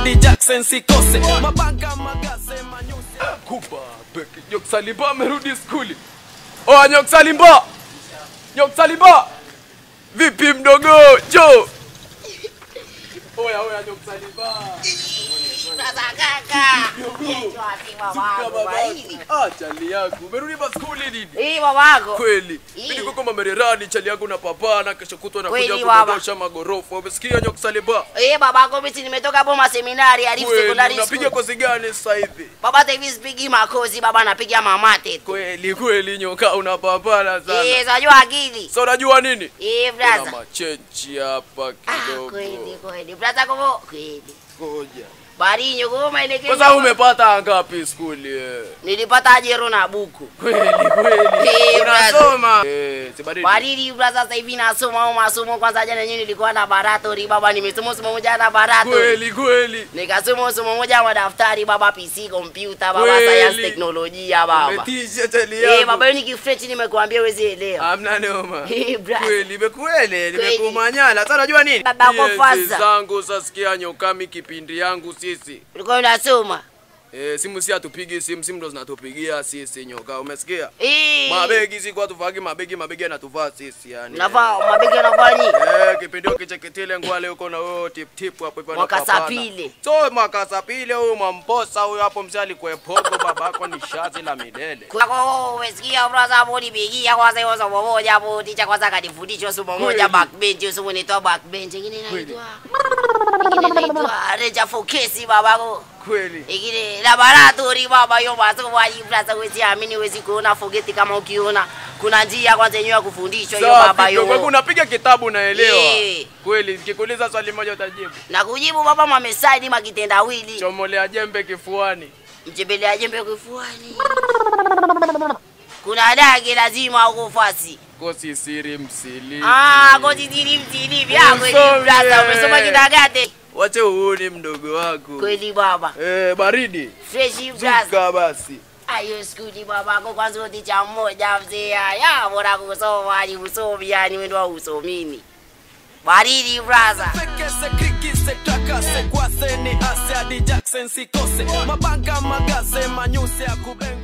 hadi Jackson sikose mabanga magase manyusi kuba beki Nyoksalimba amerudi skuli oa Nyoksalimba Nyoksalimba vipi mdogo jo oya oya Nyoksalimba Sasa kaka. Kesho ati babangu baridi. Ah, chali yangu umerudi maskuli nini Hii babako. kweli Ii. mimi niko mererani chali yangu na papana kesho kutwa nakuja Kweli, baba. kudondosha magorofa umesikia Nyoksalimba Eh, babako mimi nimetoka Boma seminari Arif kweli secondary unapiga school. kozi gani sasa hivi Baba hata hivi sipigi makozi, baba napiga mamate. tu. kweli kweli nyoka unapambana sana Eh, unajua akili. sasa unajua nini Eh, kuna brother. machenchi hapa Ah, kidogo kweli kweli. Brother komo kweli. ngoja Barinyo koma ile sasa umepata ngapi skuli eh? Nilipata jero na buku. kweli kweli Eh, unasoma eh si baridi Baridi brother, sasa hivi nasoma au masomo. Kwanza jana yenyewe nilikuwa na baratori baba, nimesoma somo moja na baratori. kweli kweli Nikasoma somo moja wa daftari baba, PC, computer baba, Kweli. science, teknolojia baba. umetisha chali Eh, yangu baba hiyo ni kifrechi nimekuambia uwezi elewa. Hamna noma. Eh, brother. Kweli imekuele, Kweli. nimekumanyala. Sasa unajua nini? Baba uko Miezi faza. zangu sasikia nyokami kipindi yangu sisi. Ulikuwa unasoma? Eh, simu si atupigi simu, simu ndo zinatupigia sisi nyoka. Umesikia? Eh. Mabegi si kwa tuvagi mabegi, mabegi yanatuvaa sisi yani. Nafaa mabegi yanafanya nini? Eh, kipindi hicho kicheketile ngwale uko na wewe tip tip hapo hivyo Mwaka anapambana. sapile. So mwaka sapile huyu mamposa huyu hapo mzee alikuwa pogo babako ni shazi la milele. Kwako umesikia brother hapo nipigia kwanza hiyo somo moja hapo ticha kwanza kanifundisha somo moja Kweli. backbench somo inaitwa backbench ingine inaitwa ingine inaitwa reja fokesi babako Kweli. ingine laboratory baba hiyo masomo hii brother huwezi amini huwezi kuona forget kama ukiona kuna njia kwanza yenyewe ya kufundishwa hiyo baba Safi, kwa hiyo unapiga kitabu naelewa. Eh. Kweli, nikikuuliza swali moja utajibu. na kujibu baba mamesaidi makitendawili Chomolea jembe kifuani. mjembelea jembe kifuani kuna dage lazima ukufasi Kosi siri msili. Ah, kozi tiri mtiri vyako Usome. hivi brother, umesoma kidagate Wache uone mdogo wako. kweli baba, Eh, baridi. fresh brother. Zuka basi. Ayo skuli baba ko kwanza uticha mmoja mzee ya bora kusoma ali usomi yani wendo usomini. Baridi brother. Sekese krikise takase kwase ni ase hadi Jackson sikose mabanga magase manyusi ya kubenga